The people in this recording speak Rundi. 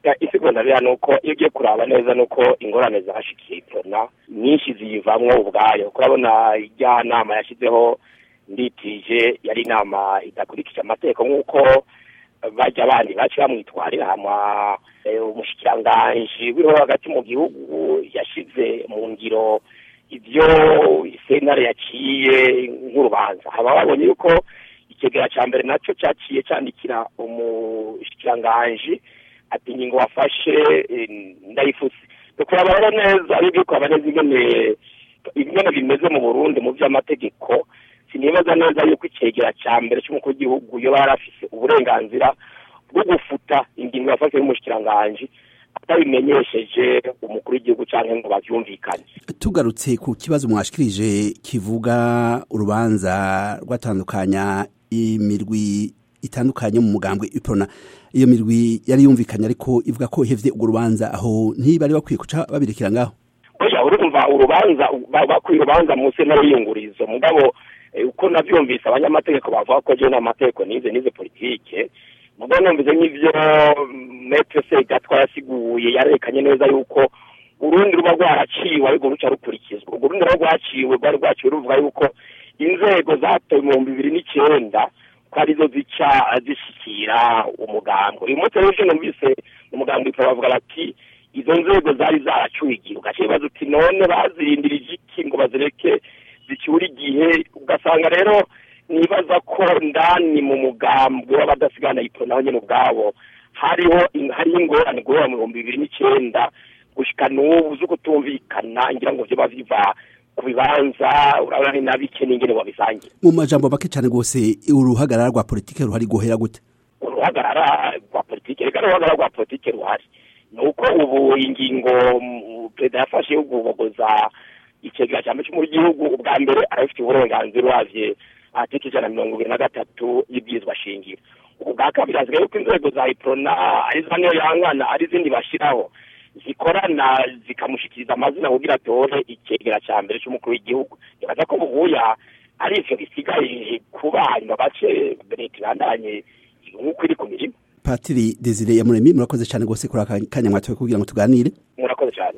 isiguro ndabira ni uko iyo ugiye kuraba neza ni uko ingorane zashikiye iprona nyinshi ziyivamwo ubwayo kurabona irya nama yashyizeho nditije yari inama idakurikije amategeko nk'uko bajya abandi baci bamwitwarira hama umushikiranganji w'iriho hagati mu gihugu yashyize mu ngiro ibyo sentare yaciye nk'urubanza haba babonye yuko ikigega cya mbere nacyo cyaciye cyandikira umushikiranganji ati ingingo wafashe ndayifuse kuraba rero neza aribyo kuraba neza ingene ingene bimeze mu burundi mu by'amategeko sinibaza neza yuko icegera cya mbere cy'umukuru w'igihugu iyo bari afise uburenganzira bwo gufuta ingingo yafashwe n'umushikiranganji atabimenyesheje umukuru w'igihugu cyangwa ngo bavyumvikane tugarutse ku kibazo mwashikirije kivuga urubanza rwatandukanya imirwi itandukanye mu mugambwe iprona iyo mirwi yari yumvikanye ariko ivuga ko ihevye urwo rubanza aho ntibari bakwiye kuca babirekera ngaho oya urumva urubanza bakwiye urubanza mu sentare y'iyungurizo mugabo uko navyumvise abanyamategeko bavuga ko jewe n'amategeko nize nize politike mugabo numvise nk'ivyo metre segatwa yasiguye yarekanye neza yuko urundi ruba rwaraciwe ariko ruca rukurikizwa urwo rundi ruba rwaciwe rwari rwaciwe ruvuga yuko inzego zatowe mu bihumbi bibiri n'icenda ko arizo zica zishikira umugambi uyu munsi rero numvise umugambi bavuga bati izo nzego zari zaracuye igihe ugaca bibaza uti none bazirindirije iki ngo bazireke zicyura igihe ugasanga rero nibaza ko ndani mu mugambi w'abadasigana yipro naho nyine ubwabo hariho hariho ingorane guhera mu bihumbi bibiri n'icenda gushika n'ubu zo kutumvikana ngira ngo vyoba biva ku bibanza urabona ni nabike n'ingene wabisangiye mu majambo make cyane rwose uruhagarara rwa politike ruhari guhera gute uruhagarara rwa politike reka n'uruhagarara rwa politike ruhari ni uko ubu ingingo perezida yafashe yo gubogoza icegera cya mbere cy'umukuru w'igihugu ubwa mbere arabifite uburenganzira uravye article ijana na mirongo ibiri na gatatu y'ibwirizwa shingiro ubwa kabiri hasigaye yuko inzego za iprona ari za niyo yankana ari izindi bashiraho zikorana zikamushikiriza amazina kugira atore icegera cya mbere cy'umukuru w'igihugu nibaza ko buhuya ari ivyo bisigaye kuba hanyuma bace leta ibandanye nk'uko iri ku mirimo patiri desire yamuremyi murakoze cyane rwose kuri aka kanya mwatowe kugira ngo tuganire murakoze cyane